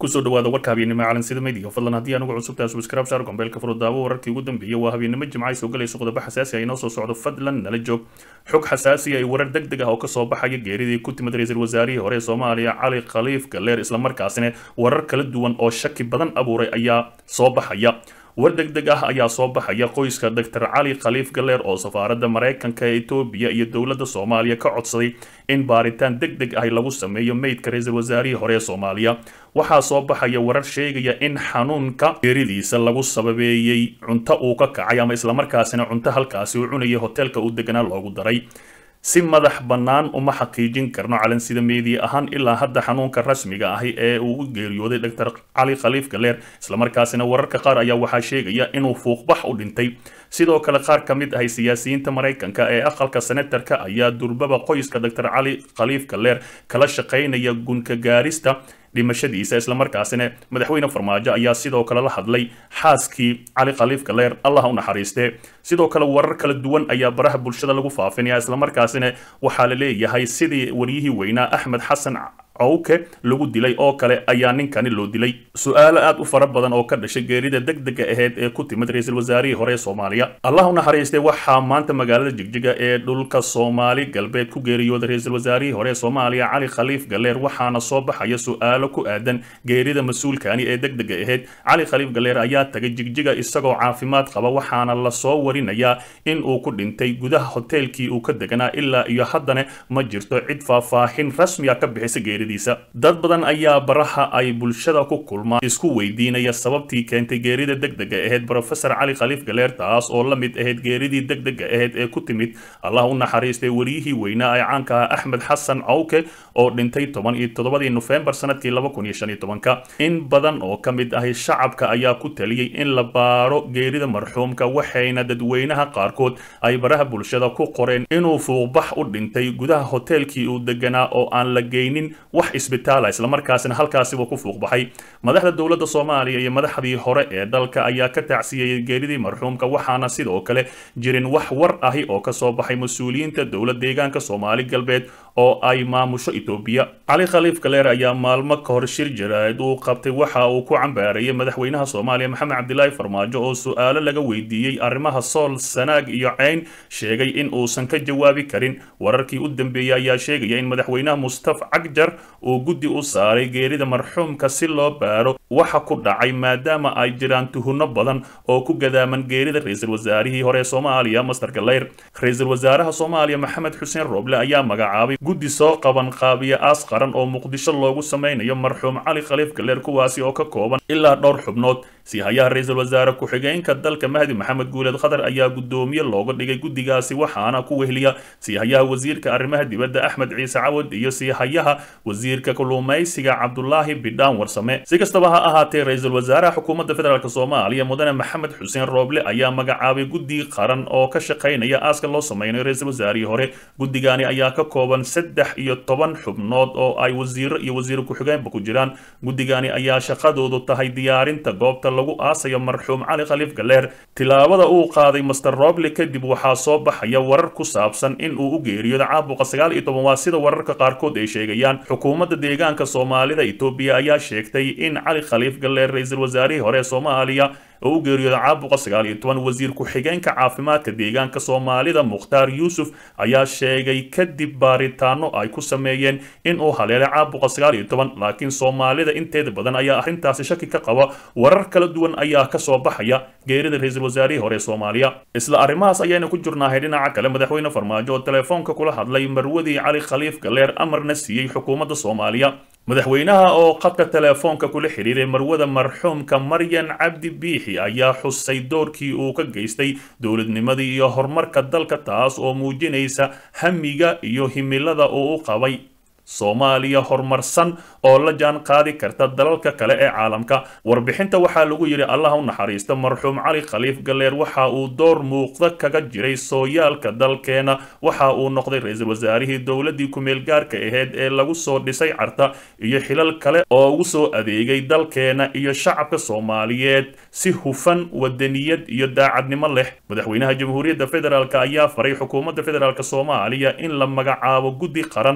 kusoo dhawaada warka habeennimo calansida meydiga fadlan haddii anugu cusubtahay subscribe saar gombeelka furudaawo wararkii ugu dambeeyay waa habeennimo jimca ay soo galayso qodobo xasaasi ah inoo soo socdo fadlan nala joog xog xasaasi ah iyo warar deg deg ah oo kasoo baxaya geeridii ku timid ra-iisul wasaarihii hore ee soomaaliya cali khaliif galeer islamarkaasina warar kala duwan oo shaki badan abuuray ayaa soo baxaya war deg deg ah ayaa soo baxaya qoyska doctor cali khaliif galeer oo safaaradda maraykanka ee etoobiya iyo dowladda soomaaliya ka codsaday in baaritaan deg deg ah lagu sameeyo meydka ra-iisul wasaarihii hore ee soomaaliya waxaa soo baxaya warar sheegaya in xanuunka geeridiisa lagu sababeeyey cunto uu ka kacay ama islamarkaasina cunto halkaasi uu cunayay hoteelka uu deganaa loogu daray si madax bannaan uma xaqiijin karno calansida meediya ahaan ilaa hadda xanuunka rasmiga ahi ee uu u geeriyooday doctor cali khaliif galeer islamarkaasina wararka qaar ayaa waxaa sheegaya inuu fuuqbax u dhintay sidoo kale qaar ka mid ahay siyaasiyiinta maraykanka ee aqalka senatarka ayaa durbaba qoyska doctor cali khaliif galeer kala shaqaynaya gunka gaarista dhimashadiisa islamarkaasina madaxweyne farmaajo ayaa sidoo kale la hadlay xaaskii cali khaliif galeer allah u naxariistee sidoo kale warar kala duwan ayaa baraha bulshada lagu faafinaya islamarkaasina waxaa la leeyahay sidii waryihii weynaa axmed xasan cowke lagu dilay oo kale ayaa ninkani loo dilay su-aalo aad u fara badan oo ka dhashay geerida deg dega aheyd ee ku timid ra-iisul wasaarihii hore ee soomaaliya allah u naxariistay waxaa maanta magaalada jigjiga ee dhulka soomaali galbeed ku geeriyooday ra-iisul wasaarihii hore ee soomaaliya cali khaliif galeer waxaana soo baxaya su-aalo ku aadan geerida mas-uulkani ee deg dega aheyd cali khaliif galeer ayaa tagay jigjiga isagoo caafimaad qaba waxaana lasoo warinayaa in uu ku dhintay gudaha hoteelkii uu ka deganaa ilaa iyo haddana ma jirto cid faahfaahin rasmiga ka bixisa geerida dad badan ayaa baraha ay bulshada ku kulmaan isku weydiinaya sababtii keentay geerida deg dega aheyd brofesor cali khaliif galeer taas oo la mid ahayd geeridii deg dega aheyd ee ku timid allah u naxariistay wariyihii weynaa ee caanka ah axmed xasan cawke oo dhintay toban iyo toddobadii nofembar sanadkii laba kun iyo shan iyo tobanka in badan oo ka mid ahi shacabka ayaa ku taliyey in la baaro geerida marxuumka waxayna dadweynaha qaarkood ay baraha bulshada ku qoreen inuu fuuqbax u dhintay gudaha hoteelkii uu deganaa oo aan la geynin wax isbitaala islamarkaasina halkaasiba ku fuuqbaxay madaxda dowladda soomaaliya iyo madaxdii hore ee dalka ayaa ka tacsiyeyey geeridii marxuumka waxaana sidoo kale jirin wax war ahi oo kasoo baxay mas-uuliyiinta dowlad deegaanka soomaali galbeed oo ay maamusho etoobiya cali khaliif galeer ayaa maalmo ka hor shir jaraa'id uu qabtay waxa uu ku cambaarayay madaxweynaha soomaaliya maxamed cabdilaahi farmaajo oo su-aalo laga weydiiyey arrimaha sool sanaag iyo ceyn sheegay in uusan ka jawaabi karin wararkii u dambeeyey ayaa sheegaya in madaxweynaha mustaf cagjar uu guddi u saaray geerida marxuumka si loo baaro waxa ku dhacay maadaama ay jiraan tuhunno badan oo ku gadaaman geerida ra-iisul wasaarihii hore ee soomaaliya master galeyr ra-iisul wasaaraha soomaaliya maxamed xuseen rooble ayaa magacaabay guddi soo qaban qaabiya aas qaran oo muqdisho loogu sameynayo marxuum cali khaliif galeer kuwaasi oo ka kooban ilaa dhowr xubnood siihayaha ra-iisul wasaare ku-xigeenka dalka mahdi maxamed guuleed khadar ayaa guddoomiye looga dhigay guddigaasi waxaana ku wehliya siihayaha wasiirka arrimaha dibadda axmed ciise cawad iyo siihayaha wasiirka kalluumaysiga cabdulaahi bidhaan warsame si kastaba ha ahaatee ra-iisul wasaaraha xukuumadda federaalk soomaaliya mudane maxamed xuseen rooble ayaa magacaabay guddi qaran oo ka shaqaynaya aaska loo sameynayo ra-iisul wasaarihii hore guddigani ayaa ka kooban saddex iyo toban xubnood oo ay wasiiro iyo wasiiro ku-xigeenba ku jiraan guddigani ayaa shaqadoodu tahay diyaarinta goobta lagu aasayo marxuum cali khaliif galeer tilaabada uu qaaday master roble kadib waxaa soo baxaya warar ku saabsan in uu u geeriyooda caabuqa sagaal iyo toban waa sida wararka qaarkood ay sheegayaan xukuumadda deegaanka soomaalida etoobiya ayaa sheegtay in cali khaliif galeer ra-iisul wasaarihii hore ee soomaaliya oo u geeriyooda caabuqa sagaal iyo toban wasiir ku-xigeenka caafimaadka deegaanka soomaalida mukhtaar yuusuf ayaa sheegay kadib baaritaano ay ku sameeyeen in uu haleelay caabuqa sagaal iyo toban laakiin soomaalida inteeda badan ayaa arrintaasi shaki ka qaba warar kala duwan ayaa kasoo baxaya geerida ra-iisul wasaarihii hore ee soomaaliya isla arrimahaas ayayna ku jirnaahay dhinaca kale madaxweyne farmaajo oo telefoonka kula hadlay marwadii cali khaliif galeer amarna siiyey xukuumadda soomaaliya madaxweynaha oo khadka telefoonka kula xidhiiray marwada marxuumka maryan cabdi biixi ayaa xusay doorkii uu ka geystay dowladnimadii iyo horumarka dalka taas oo muujinaysa hamiga iyo himilada uu u qabay soomaaliya horumarsan oo la jaan qaadi karta dalalka kale ee caalamka warbixinta waxaa lagu yidhi allah u naxariista marxuum cali khaliif galeer waxa uu door muuqda kaga jiray sooyaalka dalkeena waxa uu noqday ra-iisul wasaarihii dowladii ku-meel gaarka aheyd ee lagu soo dhisay carta iyo xilal kale oo ugu soo adeegay dalkeena iyo shacabka soomaaliyeed si hufan wadaniyad iyo daacadnimo leh madaxweynaha jamhuuriyadda federaalk ayaa faray xukuumadda federaalk soomaaliya in la magacaabo guddi qaran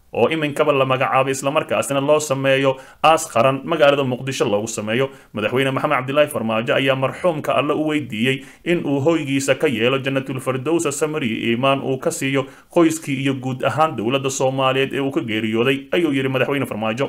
oo iminkaba la magacaabay islamarkaasina loo sameeyo aas qaran magaalada muqdisho loogu sameeyo madaxweyne maxamed cabdilaahi farmaajo ayaa marxuumka alle u weydiiyey in uu hoygiisa ka yeelo jannatul firdowsa samari iimaan uu ka siiyo qoyskii iyo guud ahaan dowladda soomaaliyeed ee uu ka geeriyooday ayuu yidhi madaxweyne farmaajo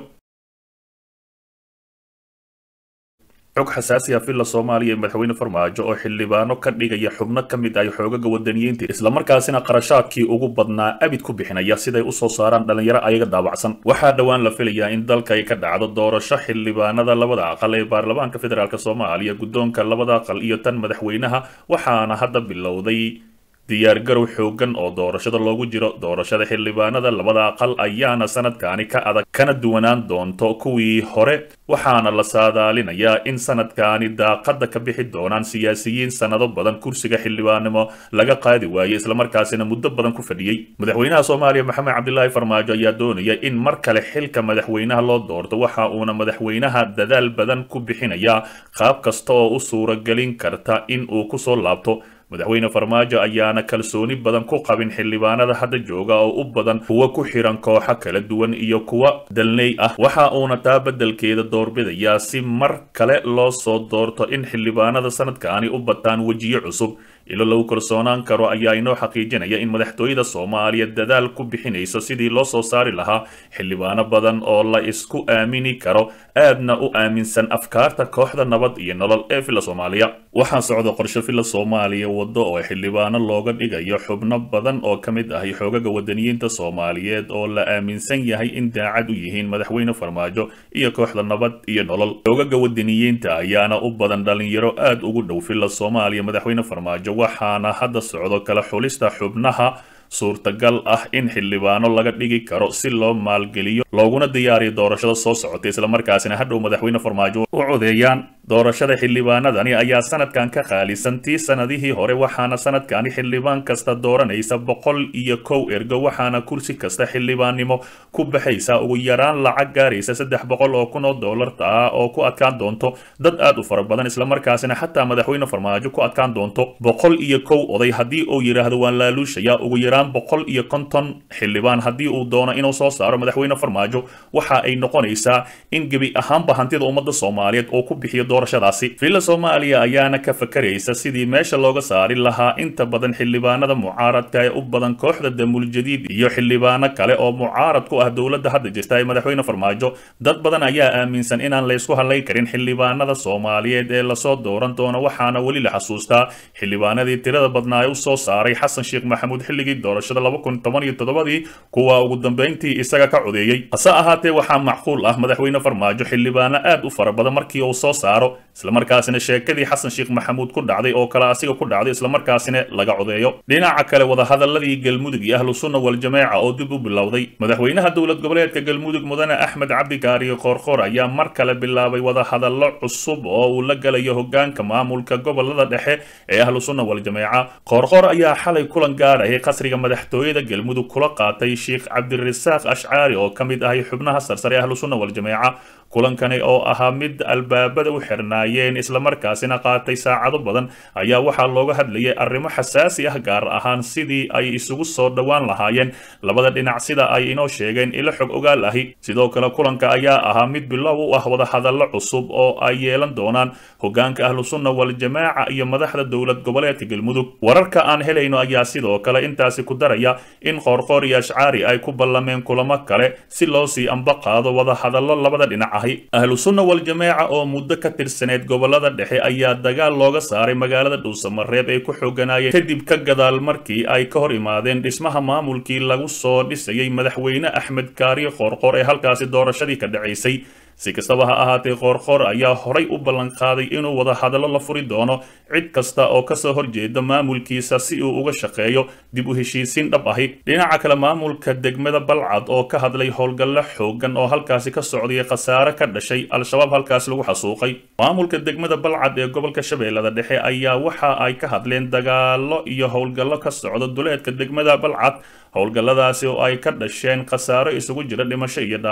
xog xasaasi ah villa soomaaliya ee madaxweyne farmaajo oo xildhibaano ka dhigaya xubno ka mid ah xoogaga wadaniyiinta islamarkaasina qarashaadkii ugu badnaa abid ku bixinaya siday usoo saaraan dhalinyaro ayaga daabacsan waxaa dhowaan la filayaa in dalka ay ka dhacdo doorasho xildhibaanada labada aqal ee baarlamaanka federaalk soomaaliya guddoonka labada aqal iyo tan madaxweynaha waxaana hadda bilowday diyaargarow xoogan oo doorashada loogu jiro doorashada xildhibaanada labada aqal ayaana sanadkaani ka adag kana duwanaan doonto kuwii hore waxaana la saadaalinayaa in sanadkaani daaqada ka bixi doonaan siyaasiyiin sanado badan kursiga xildhibaannimo laga qaadi waayey islamarkaasina muddo badan ku fadhiyey madaxweynaha soomaaliya maxamed cabdilaahi farmaajo ayaa doonaya in mar kale xilka madaxweynaha loo doorto waxa uuna madaxweynaha dadaal badan ku bixinayaa qaab kasta oo u suuragelin karta in uu kusoo laabto madaxweyne farmaajo ayaana kalsooni badan ku qabin xildhibaanada hadda jooga oo u badan kuwa ku xiran kooxo kala duwan iyo kuwa dalney ah waxa uuna taa beddelkeeda doorbidayaa si mar kale loo soo doorto in xildhibaanada sanadkaani u bataan wejiyo cusub ilo lagu kalsoonaan karo ayaa inoo xaqiijinaya in madaxtooyada soomaaliya dadaal ku bixinayso sidii loo soo saari lahaa xildhibaano badan oo la isku aamini karo aadna u aaminsan afkaarta kooxda nabad iyo nolol ee villa soomaaliya waxaa socda qorshe villa soomaaliya waddo oo xildhibaano looga dhigayo xubno badan oo ka mid ah xoogaga wadaniyiinta soomaaliyeed oo la aaminsan yahay in daacad u yihiin madaxweyne farmaajo iyo kooxda nabad iyo nolol xoogaga wadaniyiinta ayaana u badan dhalinyaro aad ugu dhow villa soomaaliya madaxweyne farmaajo waxaana hadda socdo kala xulista xubnaha suurtagal ah in xildhibaano laga dhigi karo si loo maalgeliyo looguna diyaariyo doorashada soo socota islamarkaasina hadhow madaxweyne farmaajo u codeeyaan doorashada xildhibaanadani ayaa sanadkan ka qaalisan tii sanadihii hore waxaana sanadkani xildhibaan kasta dooranaysa boqol iyo kow ergo waxaana kursi kasta xildhibaannimo ku baxaysa ugu yaraan lacag gaaraysa saddex boqol oo kun oo doolarta ah oo ku adkaan doonto dad aad u fara badan islamarkaasina xataa madaxweyne farmaajo ku adkaan doonto boqol iyo kow oday haddii uu yidhaahdo waan laaluushaya ugu yaraan boqol iyo konton xildhibaan haddii uu doono inuu soo saaro madaxweyne farmaajo waxa ay noqonaysaa in gebi ahaanba hantida ummadda soomaaliyeed oo ku bixiyo doorashadaasi villa soomaaliya ayaana ka fakaraysa sidii meesha looga saari lahaa inta badan xildhibaanada mucaaradka ee u badan kooxda damuul jadiid iyo xildhibaano kale oo mucaarad ku ah dowladda hadda jirta ee madaxweyne farmaajo dad badan ayaa aaminsan inaan laysku hadlay karin xildhibaanada soomaaliyeed ee lasoo dooran doono waxaana weli la xasuustaa xildhibaanadii tirada badnaa ee u soo saaray xasan sheekh maxamuud xilligii doorashada laba kun toban iyo toddobadii kuwa ugu dambeyntii isaga ka codeeyey hase ahaatee waxaa macquul ah madaxweyne farmaajo xildhibaano aad u fara badan markii uu soo saaro islamarkaasina sheekadii xasan sheekh maxamuud ku dhacday oo kale asiga ku dhacday islamarkaasina laga codeeyo dhinaca kale wadahadaladii galmudug iyo ahlu sunna waljameeca oo dib u bilowday madaxweynaha dowlad goboleedka galmudug mudane axmed cabdi gaariyo qoorqoor ayaa mar kale bilaabay wadahadallo cusub oo uu la galayo hogaanka maamulka gobolada dhexe ee ahlu sunna waljameeca qoorqoor ayaa xalay kulan gaarayay qasriga madaxtooyada galmudug kula qaatay sheekh cabdirasaaq ashcaari oo ka mid ahay xubnaha sarsare ee ahlu sunna waljameeca kulankani oo ahaa mid albaabada u xirnaayeen islamarkaasina qaatay saacado badan ayaa waxaa looga hadlayay arrimo xasaasi ah gaar ahaan sidii ay isugu soo dhowaan lahaayeen labada dhinac sida ay inoo sheegeen ilo xog ogaal ahi sidoo kale kulanka ayaa ahaa mid bilow u ah wadahadallo cusub oo ay yeelan doonaan hogaanka ahlu sunna waljamaaca iyo madaxda dowlad goboleedka galmudug wararka aan helayno ayaa sidoo kale intaasi ku daraya in qoorqoor iyo ashcaari ay ku ballameen kulamo kale si loo sii amba qaado wadahadallo labada dhinac ahlu sunna waljamaaca oo muddo ka tirsaneed gobolada dhexe ayaa dagaal looga saaray magaalada dhuusamareeb ay ku xooganaayeen kadib ka gadaal markii ay ka hor imaadeen dhismaha maamulkii lagu soo dhisayay madaxweyne axmed kaariyo qoorqoor ee halkaasi doorashadii ka dhacaysay si kastaba ha ahaatee qoorqoor ayaa horay u ballanqaaday inuu wadahadallo la furi doono cid kasta oo kasoo horjeeda maamulkiisa si uu uga shaqeeyo dib u heshiisiin dhab ahi dhinaca kale maamulka degmada balcad oo ka hadlay howlgallo xoogan oo halkaasi ka socday khasaare ka dhashay al-shabaab halkaasi lagu xasuuqay maamulka degmada balcad ee gobolka shabeellada dhexe ayaa waxa ay ka hadleen dagaallo iyo howlgallo ka socda duleedka degmada balcad howlgalladaasi oo ay ka dhasheen khasaaro isugu jira dhimasho iyo dhaawac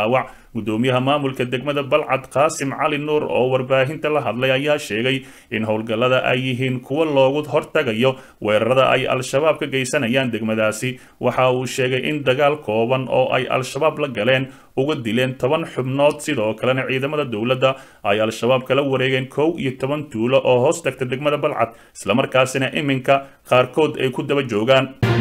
gudoomiyaha maamulka degmada balcad qaasim cali nuur oo warbaahinta la hadlay ayaa sheegay in howlgallada ay yihiin kuwa loogu hortagayo weerarada ay al-shabaab ka geysanayaan degmadaasi waxa uu sheegay in dagaal kooban oo ay al-shabaab la galeen uga dileen toban xubnood sidoo kalena ciidamada dowladda ay al-shabaab kala wareegeen kow iyo toban tuulo oo hoos tagta degmada balcad islamarkaasina iminka qaarkood ay ku daba joogaan